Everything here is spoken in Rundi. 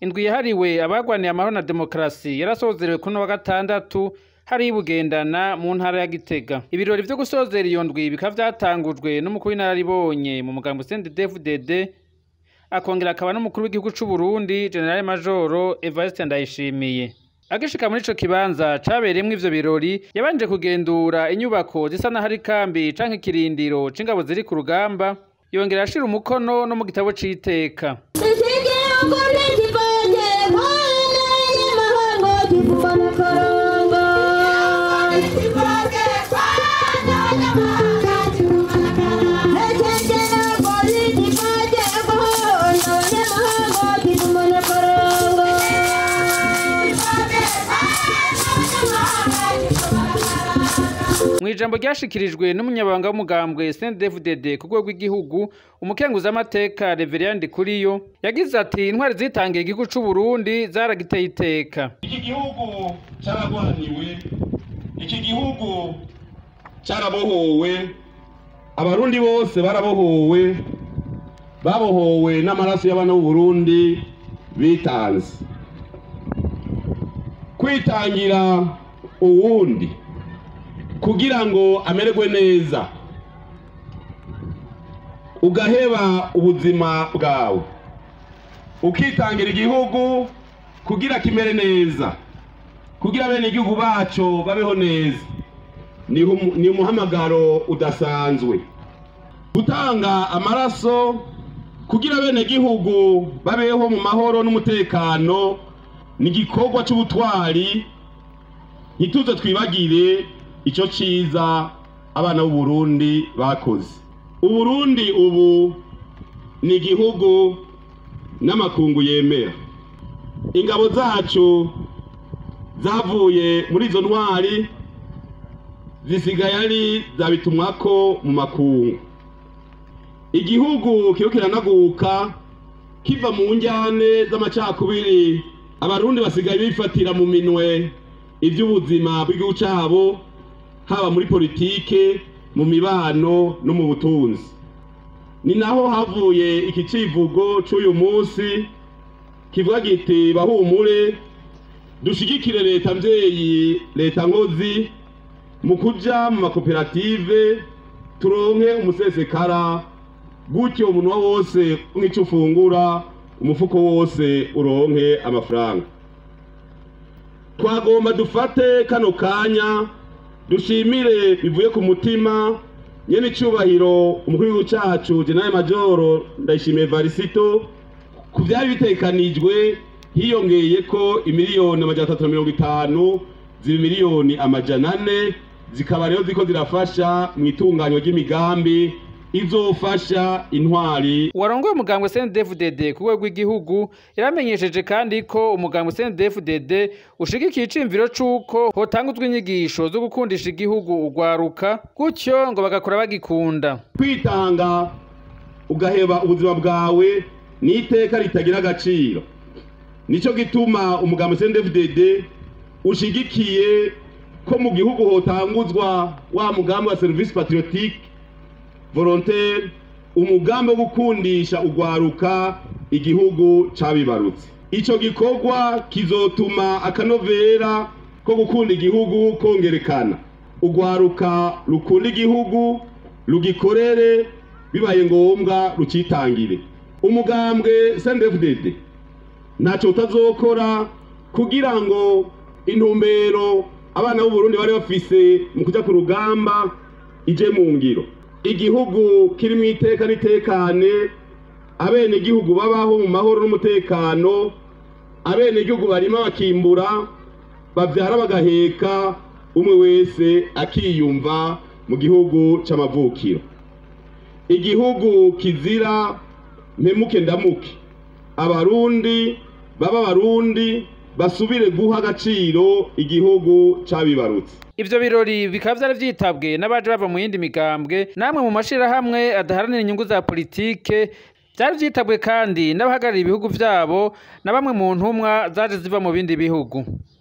indwi yahariwe abagwaniye amahoro na demokarasi yarasozerewe kuri uno wa gatandatu hari ibugendana mu ntara ya Gitega ibirori vyo gusozera iyo ndwi bikaba vyatangujwe n'umukuru w'inararibonye mu mugambo CNDD-FDD akongera akaba n'umukuru w'igihugu c'u Burundi General Majoro Evariste Ndayishimiye agishika muri ico kibanza cabereyemwo ivyo birori yabanje kugendura inyubako zisa n'aho ari kambi canke ikirindiro c'ingabo ziri ku rugamba yongera ashira umukono no mu gitabo c'iteka Ikigihugu ntikivange mpande y'amahanga kivuma na karongo Ikigihugu ntikivange mpande y'amahanga kivuma na karongo mw'ijambo ryashikirijwe n'umunyabanga w'umugambwe CNDD-FDD ku rwego rw'igihugu umukenguzamateka Reverien Ndikuriyo yagize ati intwari zitangiye igihugu c'u Burundi zaragiteye iteka iki gihugu caragwaniwe iki gihugu carabohowe abarundi bose barabohowe babohowe n'amaraso y'abana b'uburundi bitanze kwitangira uwundi kugira ngo amererwe neza ugaheba ubuzima bwawe ukitangira igihugu kugira kimere neza kugira bene igihugu bacu babeho neza ni umu- ni umuhamagaro udasanzwe gutanga amaraso kugira bene gihugu babeho mu mahoro n'umutekano ni igikorwa c'ubutwari ntituze twibagire ico ciza abana b'u Burundi bakoze uburundi ubu ni igihugu n'amakungu yemera ingabo zacu zavuye muri izo ntwari zisigaye ari zabitumwako mu makungu igihugu kiriko kiranaguka kiva mu njyane z'amacakubiri abarundi basigaye bifatira mu minwe ivy'ubuzima bw'igihugu cabo haba muri politike mu mibano no mu butunzi ni naho havuye iki civugo c'uyu munsi kivuga giti bahumure dushigikire leta mvyeyi leta nkozi mu kuja mu makoperative turonke umusesekara gutyo umunwa wose nk'ico ufungura umufuko wose uronke amafaranga twagomba dufate kano kanya dushimire bivuye ku mutima nyene icubahiro umukuru w'igihugu cacu general majoro ndayishimiye varisito ku vyari bitekanijwe hiyongeye ko imiliyoni amajana atatu na mirongo itanu ziba miliyoni amajana ane zikaba rero ziko zirafasha mu itunganywa ry'imigambi izofasha intwari uwarongoye umugambwe CNDD-FDD ku rwego rw'igihugu yaramenyesheje kandi ko umugambwe CNDD-FDD ushigikiye iciyumviro c'uko hotanguzwa inyigisho zo gukundisha igihugu urwaruka gutyo ngo bagakora bagikunda kwitanga ugaheba ubuzima bwawe ni iteka ritagira agaciro nico gituma umugambi CNDD-FDD ushigikiye ko mu gihugu hotanguzwa wa mugambi wa service patriotique volontaire umugambi wo gukundisha urwaruka igihugu cabibarutse ico gikorwa kizotuma akanovera ko gukunda igihugu kongerekana urwaruka rukunda igihugu rugikorere bibaye ngombwa rucitangire umugambwe CNDD-FDD ntacyo utazokora kugira ngo intumbero abana b'u Burundi bari bafise mu kuja ku rugamba ije mu ngiro igihugu kiri mu iteka n'itekane abene igihugu babaho mu mahoro n'umutekano abene igihugu barima bakimbura bavyara bagaheka umwe wese akiyumva mu gihugu c'amavukiro igihugu kizira mpemuke ndamuke abarundi baba abarundi basubire guha agaciro igihugu cabibarutse ivyo birori bikaba vyari vyitabwe n'abaje bava mu yindi migambwe namwe mu mashirahamwe adaharanira inyungu za politike vyari vyitabwe kandi n'abahagarariye ibihugu vyabo na bamwe mu ntumwa zaje ziva mu bindi bihugu